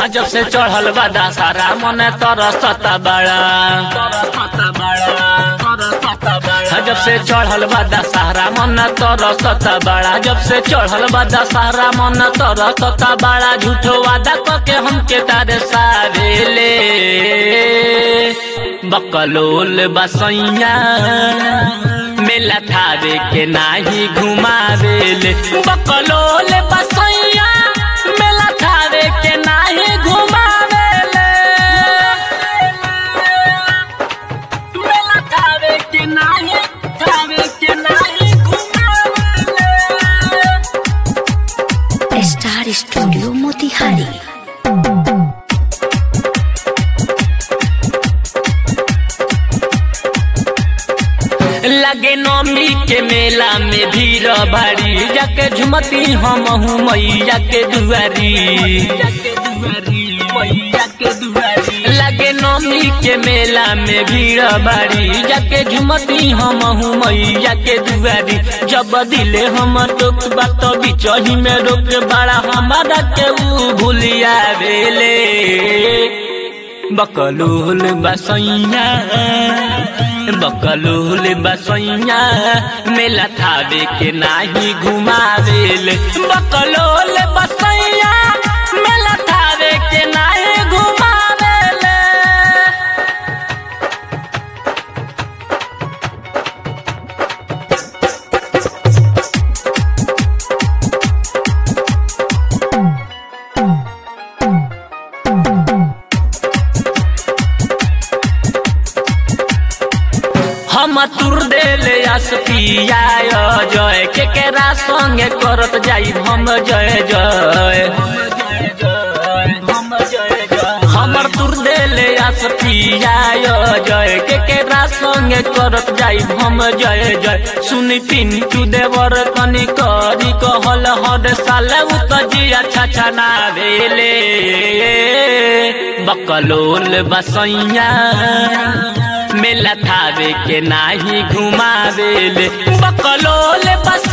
जब से चढ़ल बा दशहरा मन तरसता बड़ा जब से चढ़ल बा दशहरा मन तरसता बड़ा जब से चढ़ल बा दशहरा मन तरसता बड़ा झूठो वादा करके हमके तारे सारेले बकलोल बसैया मेला थारे के नाही घुमावेले बकलोल बसैया मेला थारे के नाही घुमावेले मेला थारे के नाही थारे के नाही घुमावेले स्टार स्टूडियो मोतिहारी लगे नौमी के मेला में भीड़ भारी जाके झुमती हम हूँ मैया के दुआरी लगे नौमी के मेला में भीड़ भारी जाके झुमती हम हूँ मैया के दुआरी जब दिले हम टोक बात बिचही में रोक बड़ा हमारा के ऊ भूलिया बेले बकलूल बसैया बकलूल बसैया मेला थावे के नाही घुमावेल बकलूल बसैया मेला थावे के नाही घुमावेल हम तुर देले आस पिया जय के केरा संगे करत जाई हम जय जय हमर तुर देले आस पिया जय के केरा संगे करत जाई हम जय जय सुनी पिंटू देवर कनी करी कहल हर साल उत जिया छछा ना भेले बकलोल बसैया मेला थावे के नाही घुमावेले बकलोल बस